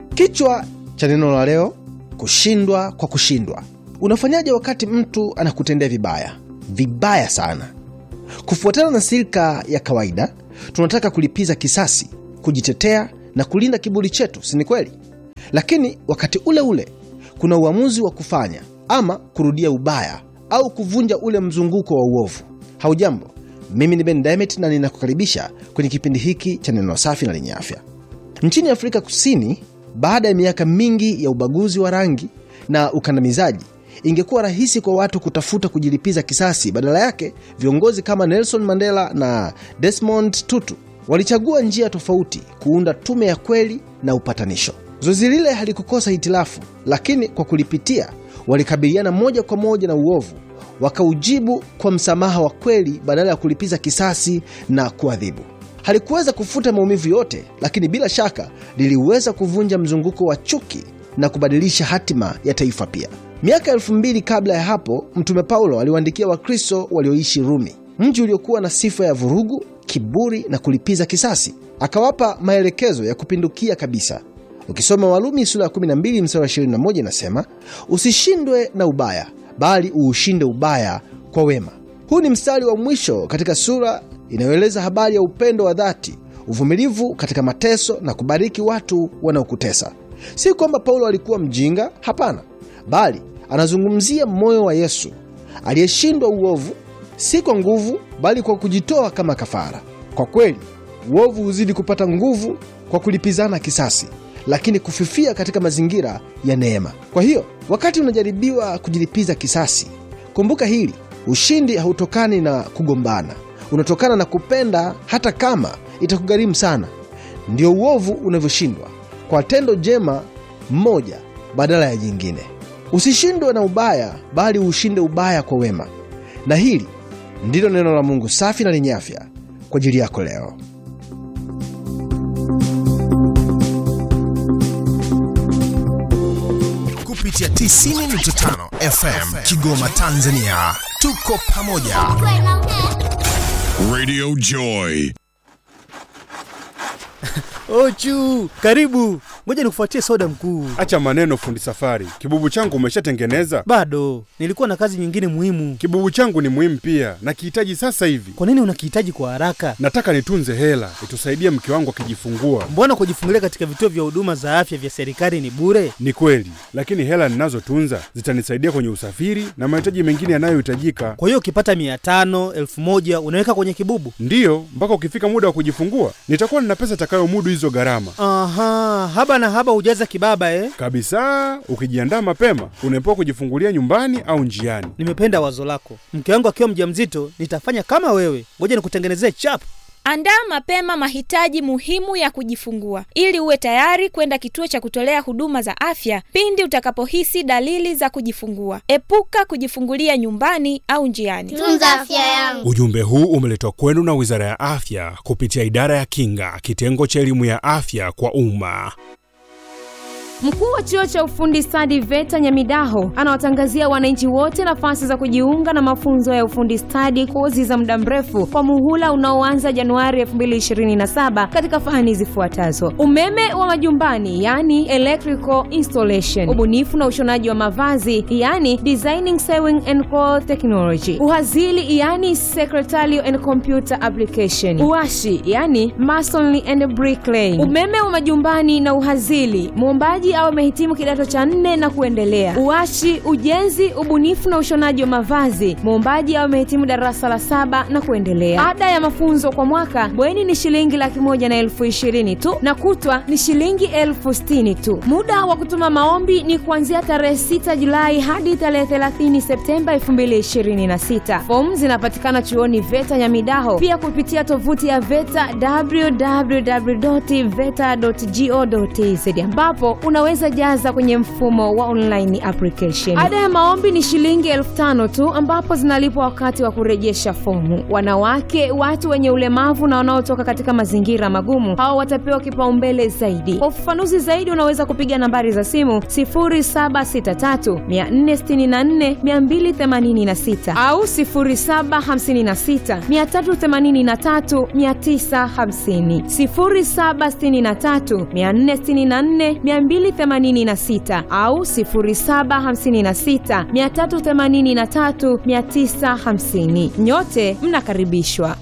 Kichwa cha neno la leo: kushindwa kwa kushindwa. Unafanyaje wakati mtu anakutendea vibaya vibaya sana? Kufuatana na silika ya kawaida, tunataka kulipiza kisasi, kujitetea na kulinda kiburi chetu, si ni kweli? Lakini wakati ule ule kuna uamuzi wa kufanya ama kurudia ubaya au kuvunja ule mzunguko wa uovu. Haujambo, mimi ni Ben Demet na ninakukaribisha kwenye kipindi hiki cha neno safi na lenye afya. Nchini Afrika Kusini, baada ya miaka mingi ya ubaguzi wa rangi na ukandamizaji, ingekuwa rahisi kwa watu kutafuta kujilipiza kisasi. Badala yake, viongozi kama Nelson Mandela na Desmond Tutu walichagua njia tofauti, kuunda tume ya kweli na upatanisho. Zoezi lile halikukosa hitilafu, lakini kwa kulipitia walikabiliana moja kwa moja na uovu, wakaujibu kwa msamaha wa kweli badala ya kulipiza kisasi na kuadhibu. Halikuweza kufuta maumivu yote, lakini bila shaka liliweza kuvunja mzunguko wa chuki na kubadilisha hatima ya taifa pia. Miaka elfu mbili kabla ya hapo, Mtume Paulo aliwaandikia Wakristo walioishi Rumi, mji uliokuwa na sifa ya vurugu, kiburi na kulipiza kisasi. Akawapa maelekezo ya kupindukia kabisa. Ukisoma Warumi sura ya 12 mstari wa 21 inasema, usishindwe na ubaya, bali uushinde ubaya kwa wema. Huu ni mstari wa mwisho katika sura inayoeleza habari ya upendo wa dhati, uvumilivu katika mateso na kubariki watu wanaokutesa. Si kwamba Paulo alikuwa mjinga, hapana, bali anazungumzia moyo wa Yesu aliyeshindwa uovu, si kwa nguvu, bali kwa kujitoa kama kafara. Kwa kweli, uovu huzidi kupata nguvu kwa kulipizana kisasi, lakini kufifia katika mazingira ya neema. Kwa hiyo, wakati unajaribiwa kujilipiza kisasi, kumbuka hili: ushindi hautokani na kugombana, unatokana na kupenda, hata kama itakugharimu sana. Ndio uovu unavyoshindwa kwa tendo jema mmoja badala ya jingine. Usishindwe na ubaya, bali ushinde ubaya kwa wema. Na hili ndilo neno la Mungu safi na lenye afya kwa ajili yako leo. kupitia 90.5 FM Kigoma, Tanzania. Tuko pamoja. Radio Joy. Ochu, karibu. Ngoja nikufuatie soda mkuu. Acha maneno fundi safari. Kibubu changu umeshatengeneza? Bado nilikuwa na kazi nyingine muhimu. Kibubu changu ni muhimu pia, nakihitaji sasa hivi. Kwa nini unakihitaji kwa haraka? Nataka nitunze hela itusaidie mke wangu akijifungua. Mbona kujifungulia katika vituo vya huduma za afya vya serikali ni bure? Ni kweli, lakini hela ninazotunza zitanisaidia kwenye usafiri na mahitaji mengine yanayohitajika. Kwa hiyo ukipata mia tano elfu moja unaweka kwenye kibubu? Ndiyo, mpaka ukifika muda wa kujifungua nitakuwa nina pesa itakayomudu hizo gharama Aha, haba na haba hujaza kibaba eh? kabisa. Ukijiandaa mapema, unaepuka kujifungulia nyumbani au njiani. Nimependa wazo lako. Mke wangu akiwa mjamzito nitafanya kama wewe. Ngoja nikutengenezee chap. Andaa mapema mahitaji muhimu ya kujifungua ili uwe tayari kwenda kituo cha kutolea huduma za afya pindi utakapohisi dalili za kujifungua. Epuka kujifungulia nyumbani au njiani. Tunza afya yangu. Ujumbe huu umeletwa kwenu na Wizara ya Afya kupitia Idara ya Kinga, kitengo cha elimu ya afya kwa umma. Mkuu wa chuo cha ufundi stadi VETA Nyamidaho anawatangazia wananchi wote nafasi za kujiunga na mafunzo ya ufundi stadi, kozi za muda mrefu kwa muhula unaoanza Januari 2027 katika fani zifuatazo: umeme wa majumbani, yani electrical installation, ubunifu na ushonaji wa mavazi, yani designing sewing and cloth technology, uhazili, yani secretarial and computer application, uashi, yani masonry and bricklaying, umeme wa majumbani na uhazili, muombaji au amehitimu kidato cha nne na kuendelea. Uashi, ujenzi, ubunifu na ushonaji wa mavazi, muombaji au amehitimu darasa la saba na kuendelea. Ada ya mafunzo kwa mwaka bweni ni shilingi laki moja na elfu ishirini tu na kutwa ni shilingi elfu sitini tu. Muda wa kutuma maombi ni kuanzia tarehe 6 Julai hadi tarehe 30 Septemba 2026. Fomu zinapatikana chuoni VETA Nyamidaho, pia kupitia tovuti ya VETA www.veta.go.tz ambapo una unaweza jaza kwenye mfumo wa online application. Ada ya maombi ni shilingi elfu tano tu ambapo zinalipwa wakati wa kurejesha fomu. Wanawake, watu wenye ulemavu na wanaotoka katika mazingira magumu, hao watapewa kipaumbele zaidi. Kwa ufafanuzi zaidi, unaweza kupiga nambari za simu 0763 464 286 au 0756 383 950, 0763 464 286 au 0756 383 950. Nyote mnakaribishwa.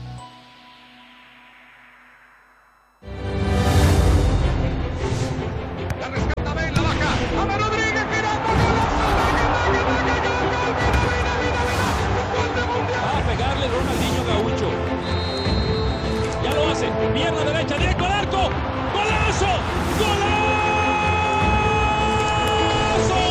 Va a pegarle Ronaldinho Gaucho. Ya lo hace. Pierna derecha, directo al arco. ¡Golazo! ¡Golazo!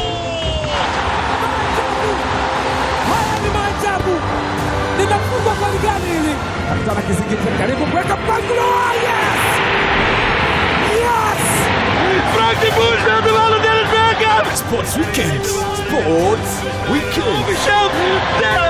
Haya ni maajabu, linafungwa goli gani hili? Kapitana Kizingiti karibu kuweka mpangilio. Yes! Yes! Frank de Boer speelt de bal en Dennis Bergkamp. Sports Weekend. Sports Weekend. Michel, daar